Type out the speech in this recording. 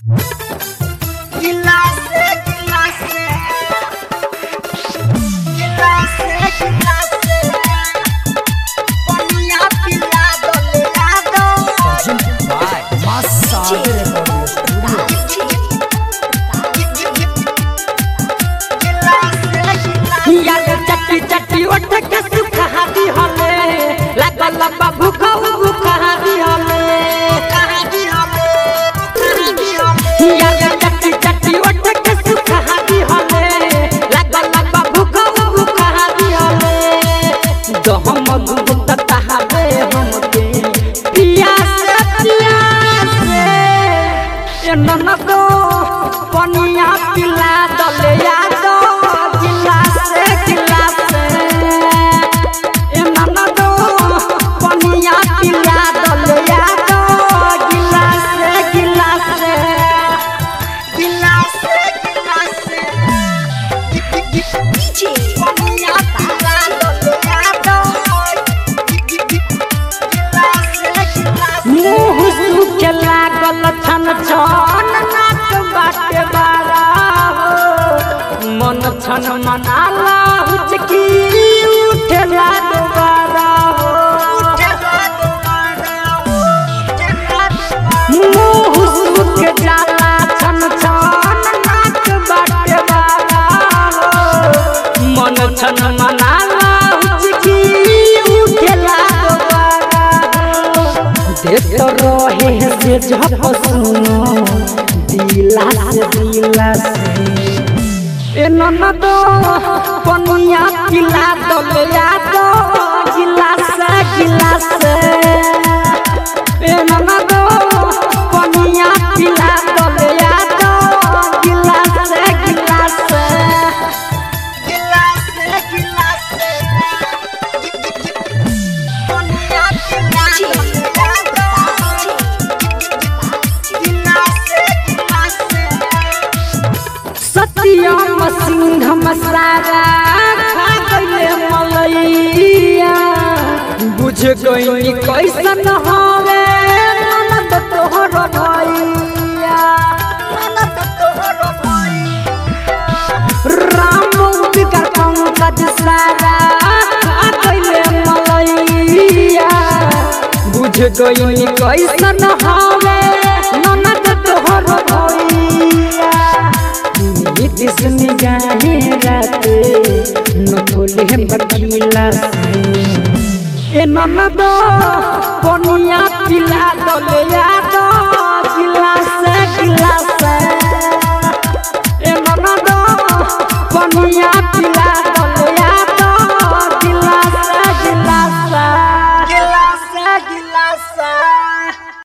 गिलासे गिलासे गिलासे गिलासे पनिया पिला दो ले दो याद चट्टी चट्टी उठ के सुखा दी हले लागल लंबा भूखा भूखा दी हले याद चट्टी चट्टी उठ के सुखा दी हले लागल लंबा भूखा भूखा दी हले जो हम गुप्त तहावे हमके पियास पियास ए ननदो पनिया पिला दले यादो गिलास गिलास ए ननदो पनिया पिला दले यादो गिलास गिलास गिलासे गिलासे पनिया पिला दो ले दो गिलासे गिलासे मुँह सूखे लागल छन छन नाक बाटे बारा हो मन छन मनाला हुचकी उठेला दोबारा हो मुँह सूख जाला छन छन नाक बाटे बारा हो मन छन मनाला हुचकी उठेला दोबारा हो देख रहे से जब सुनो दिला से दिला से ए ननदो पनिया पिला दो ले दो गिलास गिलास ए ननदो पनिया पिला दो ले दो गिलास गिलास गिलासे गिलासे पनिया पिला दो गिलासे गिलासे सत्यम सिंह मसारा खा गईले मलैया बुझ गई कैसन हवे ननद तोहर भैया ननद तोहर भैया राम उदिकर पंकज सारा खा गईले मलैया बुझ गई कैसन हवे ननद तोहर भैया नीतिश निगाहे राते न खोले बकीला से ए ननद पनिया पिला दले याद गिलास गिलास ए ननद पनिया पिला दले